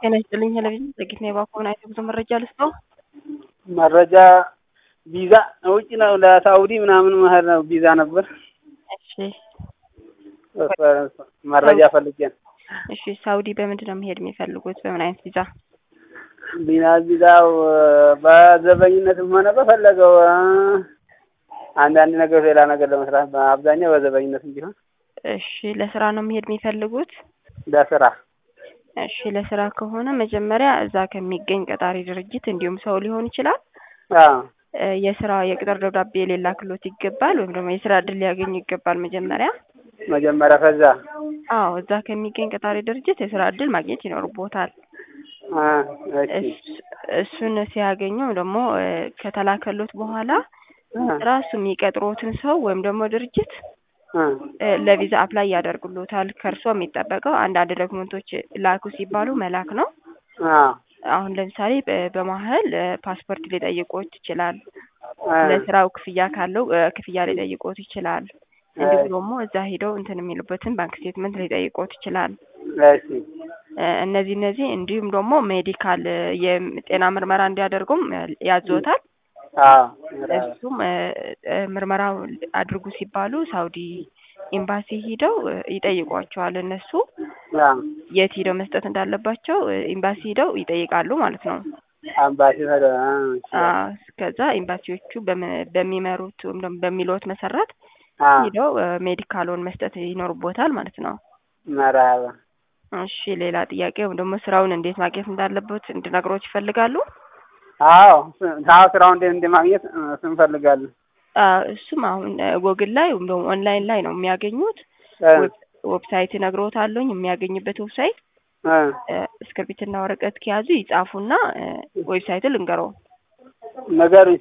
ጤና ይስጥልኝ ቴሌቪዥን ዘግይት ነው የባኮን አይተ ብዙ መረጃ ልስጠው። መረጃ ቪዛ ውጭ ነው ለሳኡዲ ምናምን መሄድ ነው ቪዛ ነበር። እሺ መረጃ ፈልጌ ነው። እሺ ሳኡዲ በምንድን ነው መሄድ የሚፈልጉት? በምን አይነት ቪዛ? ቢና ቪዛው በዘበኝነትም ሆነ በፈለገው አንዳንድ ነገር ሌላ ነገር ለመስራት በአብዛኛው በዘበኝነትም ቢሆን እሺ ለስራ ነው መሄድ የሚፈልጉት? ለስራ እሺ ለስራ ከሆነ መጀመሪያ እዛ ከሚገኝ ቀጣሪ ድርጅት እንዲሁም ሰው ሊሆን ይችላል አዎ እ የስራ የቅጥር ደብዳቤ የሌላ ክሎት ይገባል ወይም ደግሞ የስራ እድል ሊያገኙ ይገባል መጀመሪያ። መጀመሪያ ከዛ አዎ እዛ ከሚገኝ ቀጣሪ ድርጅት የስራ እድል ማግኘት ይኖርቦታል። አ እሺ እስ- እሱን ሲያገኙ ደግሞ እ ከተላከሎት በኋላ አ ራሱ የሚቀጥሮትን ሰው ወይም ደግሞ ድርጅት አ እ ለቪዛ አፕላይ ያደርጉሎታል። ከእርሶ የሚጠበቀው አንዳንድ ዶክመንቶች ላኩ ሲባሉ መላክ ነው። አ አሁን ለምሳሌ በ- በመሀል እ ፓስፖርት ሊጠይቆት ይችላል። አ ለስራው ክፍያ ካለው እ ክፍያ ሊጠይቆት ይችላል። እንዲሁም ደግሞ እዛ ሄደው እንትን የሚሉበትን ባንክ ስቴትመንት ሊጠይቆት ይችላል። እሺ እ እነዚህ እነዚህ እንዲሁም ደግሞ ሜዲካል እ የጤና ምርመራ እንዲያደርጉም እ ያዞታል። አዎ እሱም እ እ ምርመራው አድርጉ ሲባሉ ሳውዲ ኤምባሲ ሂደው እ ይጠይቋቸዋል። እነሱ አ የት ሂደው መስጠት እንዳለባቸው እ ኤምባሲ ሂደው ይጠይቃሉ ማለት ነው። አምባሲ ሄደ አ እሺ አዎ ከዛ ኤምባሲዎቹ በም- በሚመሩት ወይም ደግሞ በሚሉት መሰረት አ ሂደው እ ሜዲካሎን መስጠት ይኖርቦታል ማለት ነው። መርሀባ እሺ ሌላ ጥያቄ ወይም ደግሞ ስራውን እንዴት ማግኘት እንዳለበት እንድነግሮት ይፈልጋሉ? አዎ አዎ ስራውን እንዴት እንደማግኘት እ እሱን እንፈልጋለን። አዎ እሱም አሁን እ ጎግል ላይ ወይም ደግሞ ኦንላይን ላይ ነው የሚያገኙት። እ ዌብ- ዌብሳይት እነግሮታለሁኝ የሚያገኝበት ዌብሳይት እ እ እስክርቢትና ወረቀት ከያዙ ይጻፉና እ ዌብሳይቱን ልንገረው። ነገሩኝ